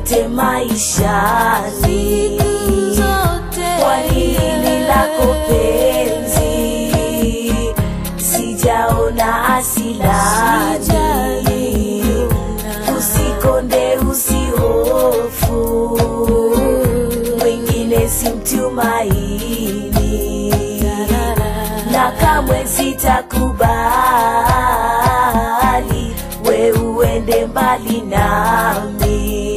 zote maishani kwa hili lako penzi sijaona asilani usikonde usihofu mwingine simtumaini na kamwe sitakubali we uende mbali nami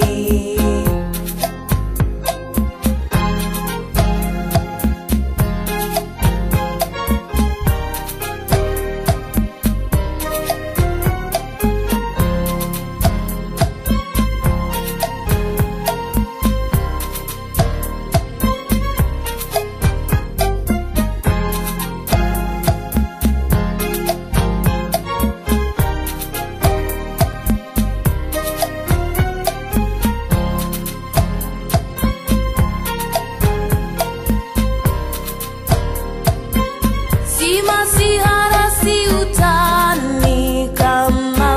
Si masihara si utani kama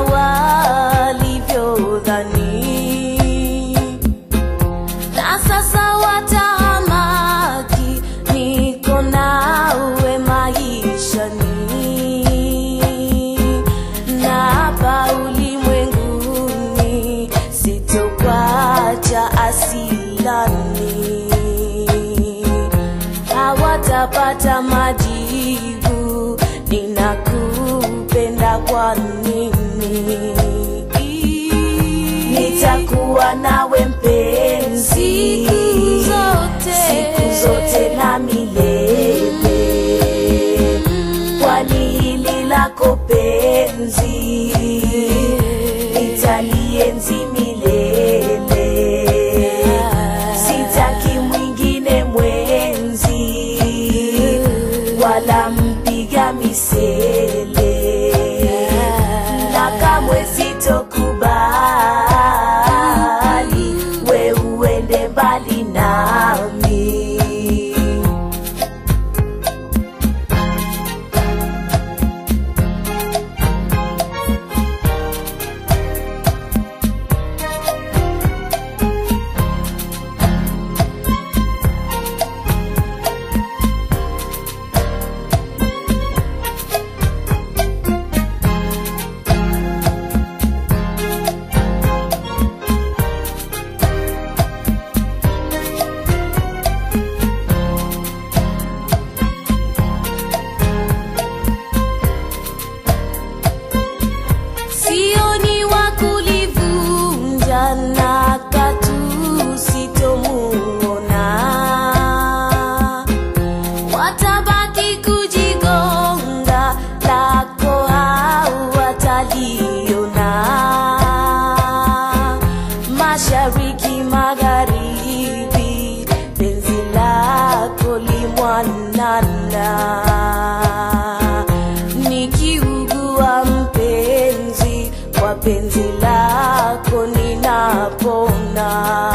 walivyodhani, na sasa watahamaki, niko nawe maishani, na hapa ulimwenguni sitokwacha asilani hawatapata majibu, ninakupenda kwa nini? nitakuwa nawe mpenzi Siku zote. siku zote na milele kwani hili lako penzi nitalienzi milele sitaki mwingine mwenzi wala mpiga misele na kamwe sitokubali we uende mbali nami sioni wa kulivunja na katu sitomuona, watabaki kujigonga, lako hawataliona. Mashariki, magharibi, penzi lako limwanana nikiugua mpenzi kwa penzi lako ninapona